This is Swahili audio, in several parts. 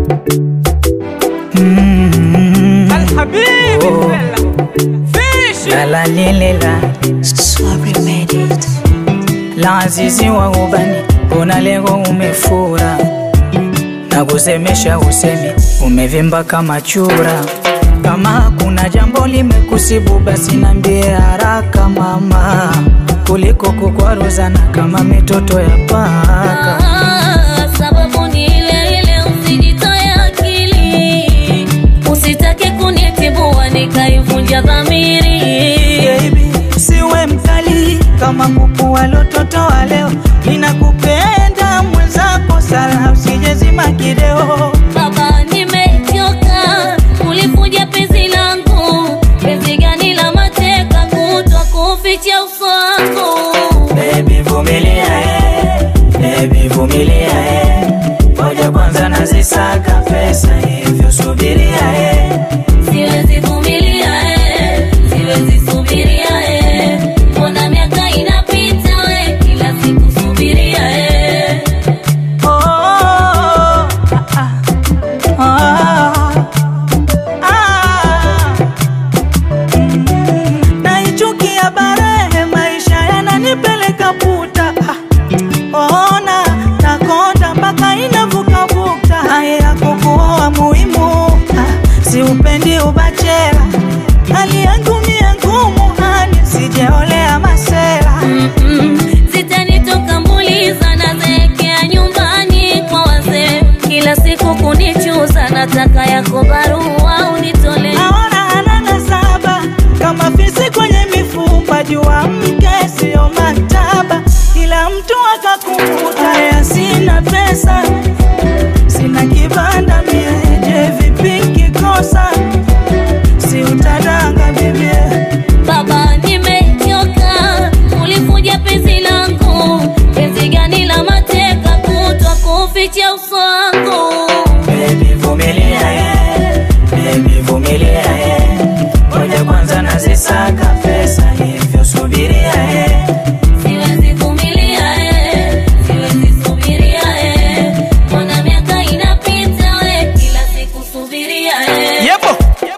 Alhabibi Oh. Fela. Fish. La la lile la Sorry made it. la azizi wa ubani, kuna lego umefura na kusemesha usemi, umevimba kama chura. Kama kuna jambo limekusibu, basi nambie haraka mama, kuliko kukwaruzana kama mitoto ya paka. Ah, sababu ni ile ile, usijitoe akili, usitake kunitibua nikaivunja dhamiri. Baby, siwe mkali kama kuku walototo wa leo, ninakupenda mwenzako sana, usijezima kideo. Baba, nimechoka kulifuja penzi langu, penzi gani la mateka kutwa kuficha uso wangu. Baby vumilia eh, baby vumilia eh, ngoja kwanza nazisaka pesa hivyo subiria eh. Siwezi vumilia eh, siwezi subiria eh, mbona miaka inapita we, kila siku subiria eh. Oh, ah, ah, ah. Mm, naichukia barehe, maisha yananipeleka puta Ah, ona nakonda mpaka inavuka bukta haya yako kuoa muhimu Ah, siupendi ubachela hali yangu mie ngumu hani sijeolea masela Mm-mm, Zitanitoka mbuliza na zeekea nyumbani kwa wazee, kila siku kunichuza, nataka yako barua unitolee. naona hanana saba kama fisi kwenye mifupa, jua mke sio maktaba, kila mtu akakumbuka ya sina pesa, sina kibanda mie, je vipi kikosa, si utadanga bibie Baba, nimechoka kulifuja penzi langu, penzi gani la mateka kutwa kuficha uso wangu. Baby vumilia eh, baby vumilia eh, ngoja kwanza nazisaka pesa hivyo subiria eh. Siwezi vumilia eh, siwezi subiria eh, mbona miaka inapita we, kila siku subiria eh. Yepo.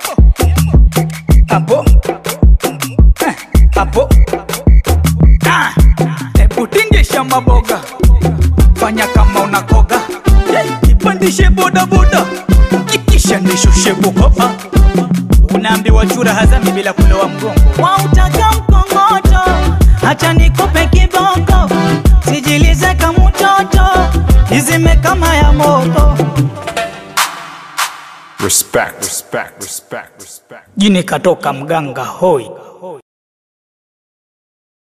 Hapo. Eh, Hapo. Ah. Hebu tingisha maboga. Fanya kama unakoga. Eh, Ipandishe boda boda. Kisha nishushe bukoba. Unaambiwa chura hazami bila kulowa mgongo. wautaka mkongoto, hacha nikupe kiboko, sijilize kama mtoto, izime kama ya moto. Respect. Respect. Respect. Respect. Jini katoka mganga hoi.